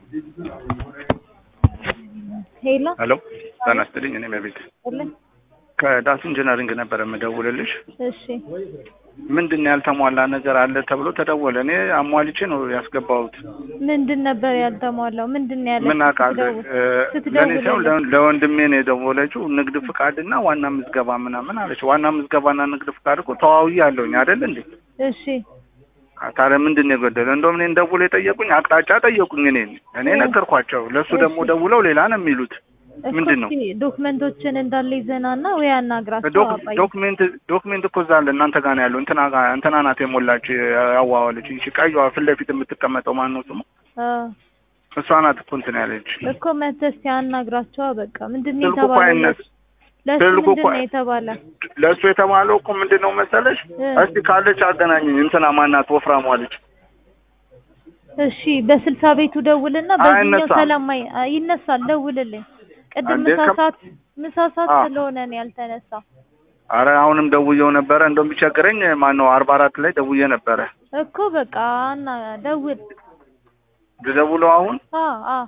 ሄሎ ሄሎ ጤና ይስጥልኝ። እኔ በቤት ልን ከዳስ ኢንጂነሪንግ ነበረ የምደውልልሽ። እሺ ምንድን ነው ያልተሟላ ነገር አለ ተብሎ ተደወለ። እኔ አሟልቼ ነው ያስገባሁት። ምንድን ነበር ያልተሟላው? ምንድን ነው ያለ? ምን አውቃለሁ። ለእኔ ሳይሆን ለ- ለወንድሜ ነው የደወለችው። ንግድ ፍቃድና ዋና ምዝገባ ምናምን አለች። ዋና ምዝገባና ንግድ ፍቃድ እኮ ተዋውዬ አለሁኝ አይደል እንዴ? እሺ ታዲያ ምንድን ነው የጎደለ? እንደውም እኔን ደውሎ የጠየቁኝ አቅጣጫ ጠየቁኝ። እኔን እኔ እ- ነገርኳቸው። ለእሱ ደግሞ እሺ። ደውለው ሌላ ነው የሚሉት። እኮ ምንድን ነው? እስኪ ዶክመንቶችን እንዳለ ይዘናና ወይ አናግራቸው ዶክ- አባዬ። ዶክሜንት ዶክሜንት እኮ እዛ አለ እናንተ ጋር ነው ያለው። እንትና ጋር እንትና ናት የሞላች ያዋዋለች። እሺ ቀይዋ ፊት ለፊት የምትቀመጠው ማን ነው ስሙ? አ እሷ ናት እኮ እንትን ያለች። እኮ መተህ እስኪ አናግራቸው። በቃ ምንድን ነው ስልኩ እኮ የተባለው? አይነት ለሱ ስልኩ ምንድን እኮ ነው የተባለ? ለእሱ የተባለው እኮ ምንድን ነው መሰለሽ? እ። እስቲ ካለች አገናኝኝ። እንትና ማናት ወፍራሟ ልጅ እሺ በስልሳ ቤቱ ደውልና በዚህኛው አይነሳም። ሰላማዊ አ- ይነሳል። ደውልልኝ። ቅድም እንዴ ምሳ ከም- ሰዓት ምሳ ሰዓት አ። ስለሆነ ነው ያልተነሳው አረ አሁንም ደውዬው ነበረ። እንደውም ቢቸግረኝ ማን ነው አርባ አራት ላይ ደውዬ ነበረ። እኮ በቃ እና ደውል። ልደውለው አሁን አ አ